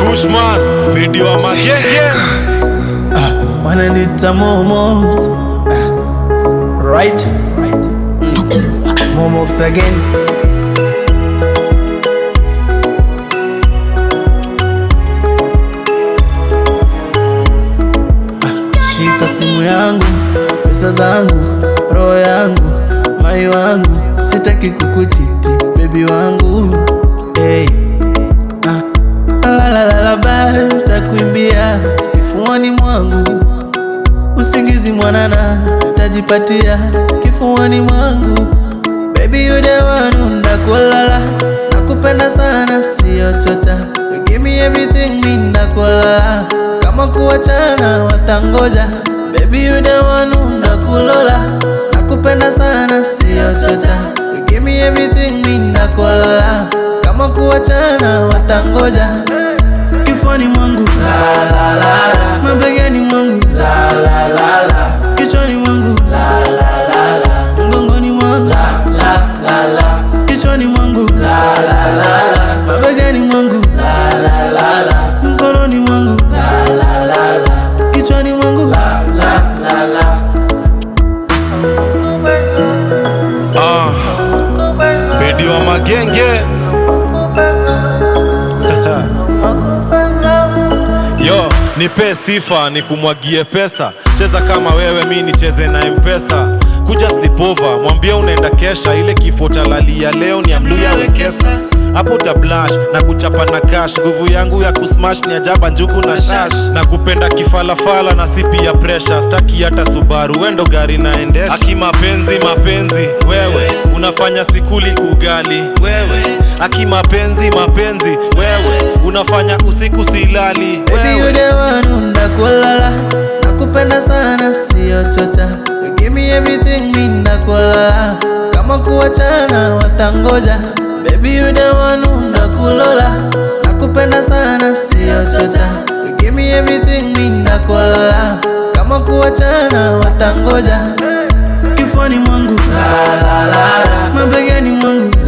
Kushman, video wa magenge. wananita momos Ah, right momos again Ah, shika simu yangu pesa zangu roho yangu mai wangu sitaki kukuchiti bebi wangu hey. ah. Lalalaba takuimbia kifuani mwangu usingizi mwanana tajipatia kifuani mwangu baby you the one ndakulala nakupenda sana sio chocha you give me everything mi ndakulala kama kuachana watangoja baby you the one ndakulola nakupenda sana sio chocha you give me everything mi ndakulala kama kuachana watangoja kifuani mwangu la, la, la, la. mabegani mwangu la, la, la, la. kichwani mwangu la, la, la, la. mgongoni mwangu la, la, la, la. kichwani mwangu la, la, la, la. mabegani mwangu la, la, la, la. mkononi mwangu la, la, la, la. kichwani mwangu la, la, la, la. Ah, video wa magenge. Yo, nipe sifa nikumwagie pesa, cheza kama wewe, mi nicheze na mpesa. Kuja slipova, mwambie unaenda kesha, ile kifo talalia leo ni amluya wekesa hapo utablash na kuchapa na cash. Nguvu yangu ya kusmash ni ajaba, njugu na shash, na kupenda kifalafala na sipi ya pressure. Staki hata Subaru, wendo gari naendesha. Aki mapenzi mapenzi, wewe unafanya sikuli ugali, wewe aki mapenzi mapenzi, wewe unafanya usiku silali, Baby you wewe the one ndakulala nakupenda sana sio chocha you give me everything mi ndakulala kama kuachana watangoja Baby you the one ndakulola nakupenda sana sio chocha you give me everything mi ndakulala kama kuachana watangoja kifuani mwangu la, la, la, la. mabegani mwangu